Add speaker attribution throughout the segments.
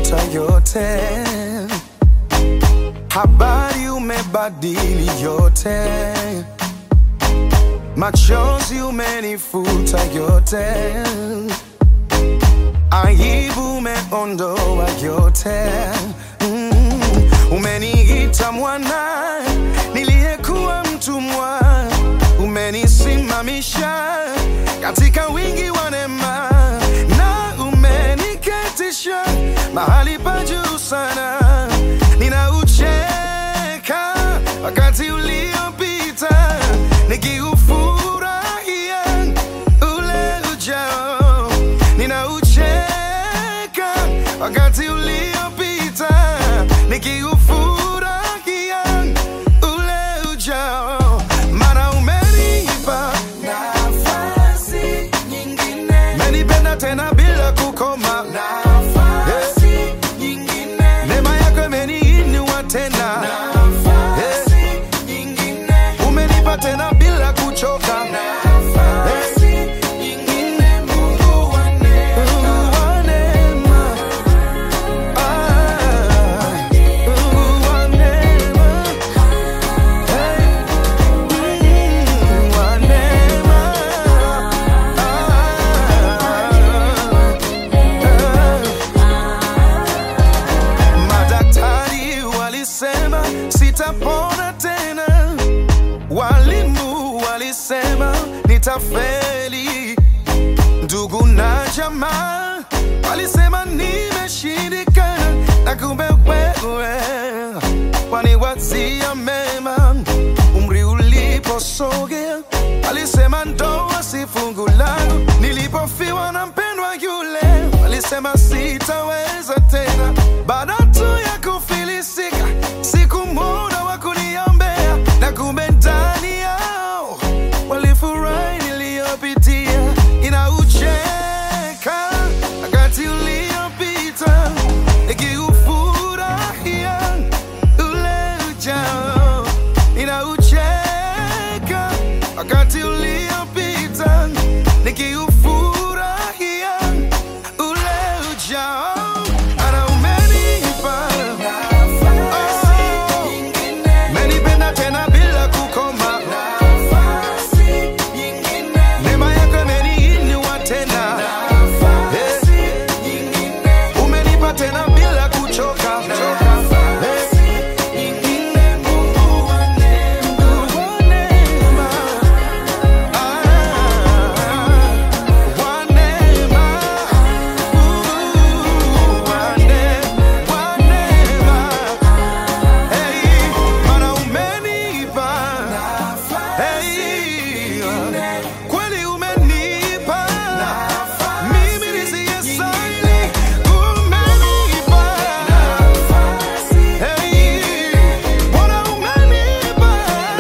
Speaker 1: umefuta yote, habari umebadili yote, machozi umenifuta yote, aibu umeondoa yote. Mm, umeniita mwana niliyekuwa mtumwa, umenisimamisha katika wingi wa neema na umeniketisha mahali pa juu sana. Ninaucheka wakati uliopita, nikiufurahia ule ujao. Ninaucheka wakati uliopita, nikiufurahia ule ujao, maana umenipa
Speaker 2: Nafasi nyingine,
Speaker 1: menipenda tena bila kukoma.
Speaker 2: nafasi nyingine,
Speaker 1: Neema yako imeniinua tena,
Speaker 2: nafasi nyingine,
Speaker 1: umenipa tena bila kuchoka.
Speaker 2: nafasi nyingine, Mungu wa neema.
Speaker 1: Mungu wa neema. Ah, Mungu wa neema. Hey, Mungu wa neema. Ah, Madaktari walisema sitapona tena, walimu walisema nitafeli, ndugu na jamaa walisema nimeshindikana, na kumbe wewe waniwazia mema. Umri uliposogea walisema ndoa si fungu langu, nilipofiwa na mpendwa yule walisema sitaweza tena. Baada tu ya kufilisika, sikumwona wa kuniombea, na kumbe ndani yao walifurahi niliyopitia. Inaucheka wakati uliopita, nikiufurahia ule ujao. Inaucheka wakati uliopita, nikiufurahia ule ujao. Ana umenipa
Speaker 2: Nafasi nyingine,
Speaker 1: menipenda tena bila kukoma,
Speaker 2: nafasi nyingine,
Speaker 1: neema yako imeniinua tena,
Speaker 2: nafasi nyingine,
Speaker 1: umenipa tena bila kuchoka.
Speaker 2: nafasi nyingine, Mungu wa neema.
Speaker 1: Wa neema, ah, wa neema, uh, wa ne- wa neema. Hey, maana umenipa Hey, kweli umenipa mimi nisiyestahili, umenipa Hey, Bwana umenipa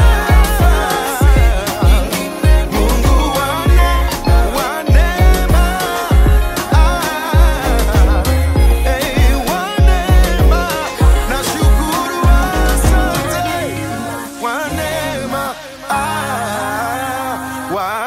Speaker 1: Mungu wa ne- wa neema Ah, hey, wa neema nashukuru, asante wa neema ah, wa